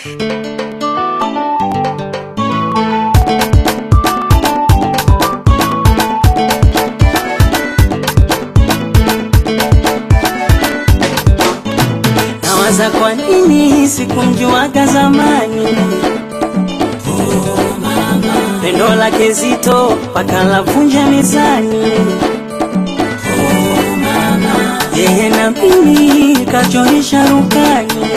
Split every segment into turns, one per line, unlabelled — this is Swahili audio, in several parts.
Nawaza kwa nini sikumjuaga zamani, pendo lake zito mpaka lavunja mezani. Yeye na mimi kachorisha rukani,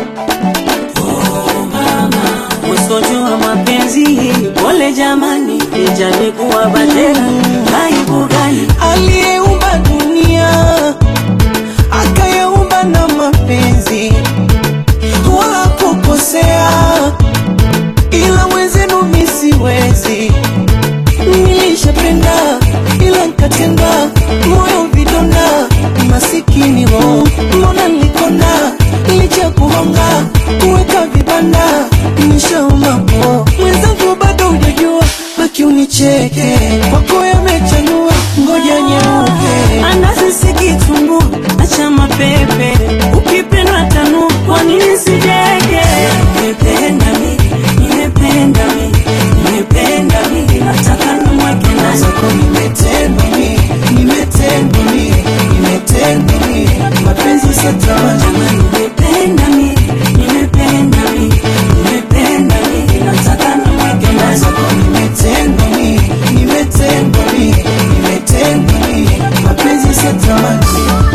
usojua mapenzi. Pole jamani, ijalikuwa batera, aibu gani?
aliyeumba dunia akayeumba na mapenzi wala kukosea, ila mwenzenu mi siwezi. Nilishapenda ila nkatenda, moyo vidonda, masikini wo, mbona nilikona licha kuhonga kuweka vibanda, nishauma po mwenzangu, bado hujajua, baki unicheke, kwako yamechanua, ngoja nyeuke
Anasisi kitumbu acha mapepe, ukipendwa tanu, kwa nini sijege? Nimependa mi, nimependa mi, nimependa mi, nataka nimweke ndani.
zako nimetendwa mi, nimetendwa mi, nimetendwa mi, mapenzi satamani
Jamani, nimependa mi, nimependa mi, nimependa mi, nataka nimweke ndani.
zako nimetendwa mi, nimetendwa mi, nimetendwa mi, mapenzi satamani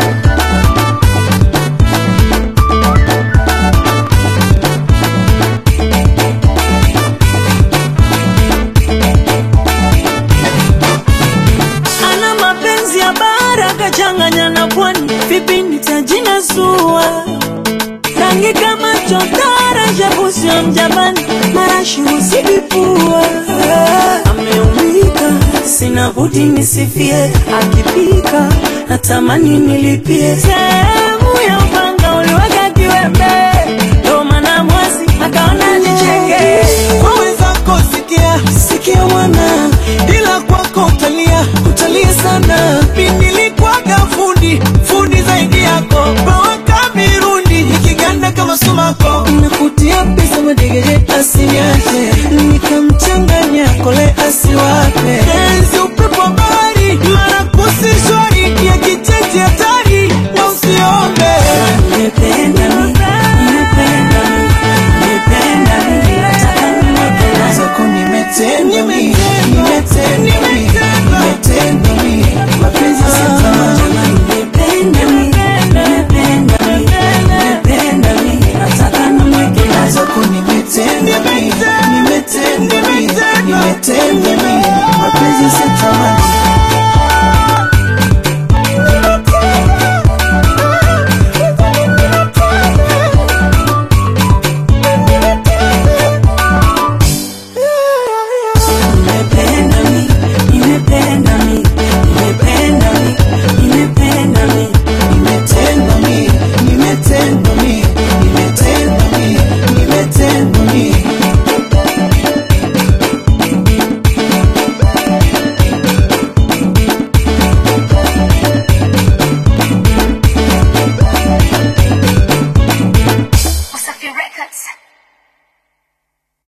Ana mapenzi ya bara kachanganya na pwani, vipi nitajinasua? Rangi kama chotara, shabusi ya mjabani, marashi usibipua. Ameumika, sina budi nisifie, akipika natamani nilipie.